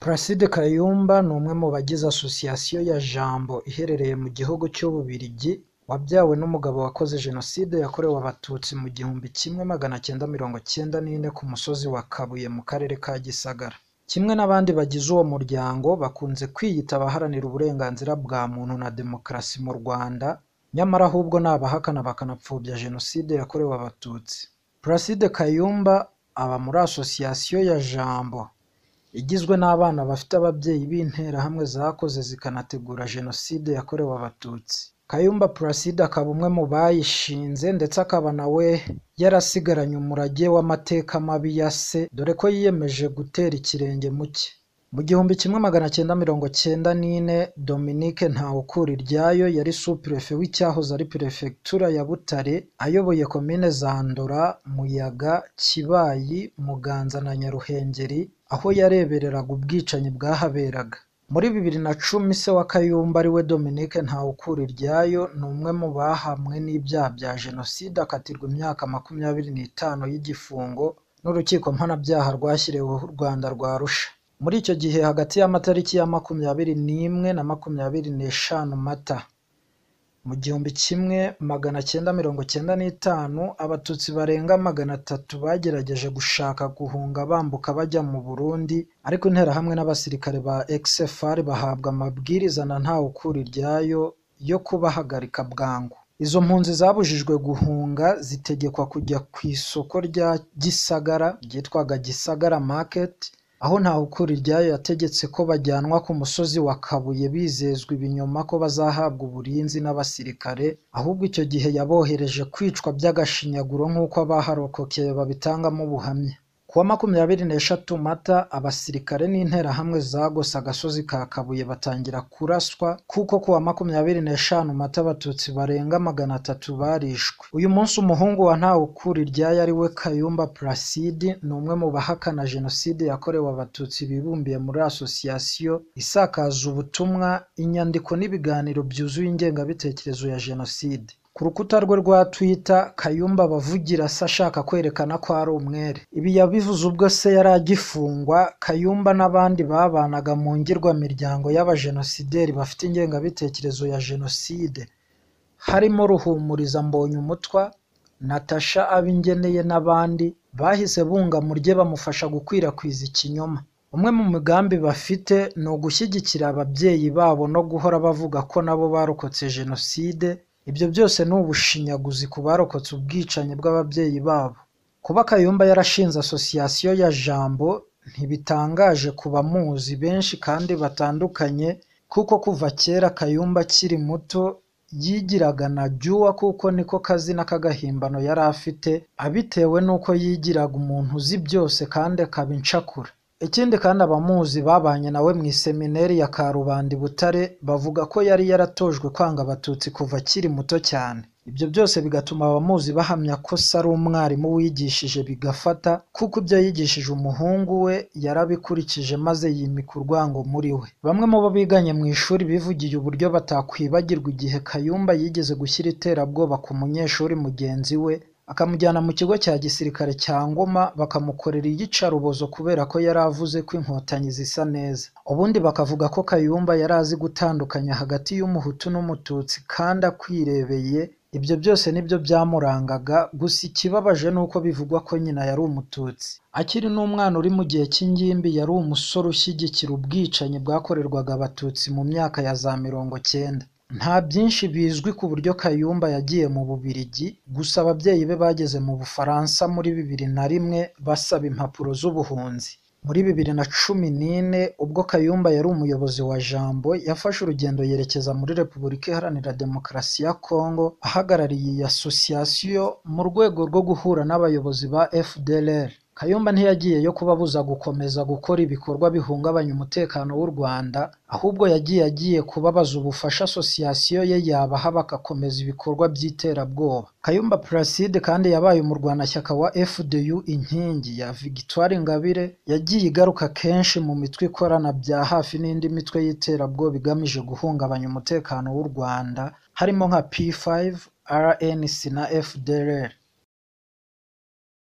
Placide Kayumba ni umwe mu bagize Association ya Jambo iherereye mu gihugu cy'Ububiligi wabyawe n'umugabo wakoze Jenoside yakorewe Abatutsi mu gihumbi kimwe magana cyenda mirongo cyenda n'ine ku musozi wa Kabuye mu karere ka Gisagara. Kimwe n'abandi bagize uwo muryango bakunze kwiyita abaharanira uburenganzira bwa muntu na demokarasi mu Rwanda nyamara ahubwo ni abahakana bakanapfobya Jenoside yakorewe Abatutsi. Placide Kayumba aba muri Association ya Jambo igizwe n'abana bafite ababyeyi b'interahamwe zakoze zikanategura Jenoside yakorewe Abatutsi. Kayumba Placide akaba umwe mu bayishinze ndetse akaba nawe yarasigaranye umurage w'amateka mabi ya se dore ko yiyemeje gutera ikirenge mu cye. Mu gihumbi kimwe magana cyenda mirongo cyenda n'ine Dominique Ntawukuriryayo yari Superefe w'icyahoze ari Perefegitura ya Butare ayoboye komine za Ndora, Muyaga, Kibayi, Muganza na Nyaruhengeri aho yarebereraga ubwicanyi bwahaberaga. Muri bibiri na cumi se wa Kayumba ariwe Dominique Ntawukuriryayo ni umwe mu bahamwe n'ibyaha bya Jenoside akatirwa imyaka makumyabiri n'itanu y'igifungo n'urukiko mpanabyaha rwashyiriweho u Rwanda rwa Arusha. Muri icyo gihe hagati y'amatariki ya makumyabiri n'imwe na makumyabiri n'eshanu Mata mu gihumbi kimwe magana cyenda mirongo cyenda n'itanu Abatutsi barenga magana atatu bagerageje gushaka guhunga bambuka bajya mu Burundi ariko Interahamwe n'abasirikare ba XFR bahabwa amabwiriza na Ntawukuriryayo yo kubahagarika bwangu. Izo mpunzi zabujijwe guhunga zitegekwa kujya ku isoko rya Gisagara ryitwaga Gisagara Market aho Ntawukuriryayo yategetse ko bajyanwa ku musozi wa Kabuye bizezwa ibinyoma ko bazahabwa uburinzi n'abasirikare ahubwo icyo gihe yabohereje kwicwa by'agashinyaguro nk'uko abaharokokeye babitangamo ubuhamya. Ku wa makumyabiri n'eshatu Mata abasirikare n'interahamwe zagose agasozi ka Kabuye batangira kuraswa kuko ku wa makumyabiri n'eshanu Mata Abatutsi barenga magana atatu barishwe. Uyu munsi umuhungu wa Ntawukuriryayo ari we Kayumba Placide ni umwe mu bahakana Jenoside yakorewe Abatutsi bibumbiye muri Association isakaza ubutumwa, inyandiko n'ibiganiro byuzuye ingengabitekerezo ya Jenoside. Ku rukuta rwe rwa Twitter Kayumba aba avugira se ashaka kwerekana ko ari umwere. Ibi yabivuze ubwo se yari agifungwa, Kayumba n'abandi babanaga mu ngirwamiryango y'abajenosideri bafite ingengabitekerezo ya Jenoside harimo Ruhumuriza Mbonyumutwa, Natasha Abingeneye n'abandi bahise bunga mu rye bamufasha gukwirakwiza ikinyoma. Umwe mu migambi bafite ni ugushyigikira ababyeyi babo no guhora bavuga ko nabo barokotse Jenoside ibyo byose ni ubushinyaguzi ku barokotse ubwicanyi bw'ababyeyi babo. Kuba Kayumba yarashinze Association ya Jambo ntibitangaje ku bamuzi benshi kandi batandukanye kuko kuva kera Kayumba akiri muto yigiraga na Jua kuko niko kazina k'agahimbano yari afite abitewe n'uko yigiraga umuntu uzi byose kandi akaba incakura. Ikindi kandi abamuzi babanye nawe mu isemineri ya Karubanda i Butare bavuga ko yari yaratojwe kwanga Abatutsi kuva akiri muto cyane. Ibyo byose bigatuma abamuzi bahamya ko se ari umwarimu wigishije bigafata kuko ibyo yigishije umuhungu we yarabikurikije maze yimika urwango muri we. Bamwe mu bo biganye mu ishuri bivugiye uburyo batakwibagirwa igihe Kayumba yigeze gushyira iterabwoba ku munyeshuri mugenzi we akamujyana mu kigo cya gisirikare cya Ngoma bakamukorera iyicarubozo kubera ko yari avuze ko inkotanyi zisa neza. Ubundi bakavuga ko Kayumba yari azi gutandukanya hagati y'umuhutu n'umututsi kandi akwirebeye, ibyo byose nibyo byamurangaga, gusa ikibabaje ni uko bivugwa ko nyina yari umututsi. Akiri n'umwana uri mu gihe cy'ingimbi yari umusore ushyigikira ubwicanyi bwakorerwaga Abatutsi mu myaka ya za mirongo cyenda. Nta byinshi bizwi ku buryo Kayumba yagiye mu Bubiligi, gusa ababyeyi be bageze mu Bufaransa muri bibiri na rimwe basaba impapuro z'ubuhunzi. Muri bibiri na cumi n'ine ubwo Kayumba yari umuyobozi wa Jambo yafashe urugendo yerekeza muri Repubulika Iharanira Demokarasi ya Kongo ahagarariye iyi association mu rwego rwo guhura n'abayobozi ba FDLR. Kayumba ntiyagiyeyo kubabuza gukomeza gukora ibikorwa bihungabanya umutekano w'u Rwanda ahubwo yagiye agiye kubabaza ubufasha association ye yabaha bagakomeza ibikorwa by'iterabwoba. Kayumba Placide kandi yabaye umurwanashyaka wa FDU inkingi ya Victoire Ingabire yagiye igaruka kenshi mu mitwe ikorana bya hafi n'indi mitwe y'iterabwoba igamije guhungabanya umutekano w'u Rwanda harimo nka P5, RNC na FDLR.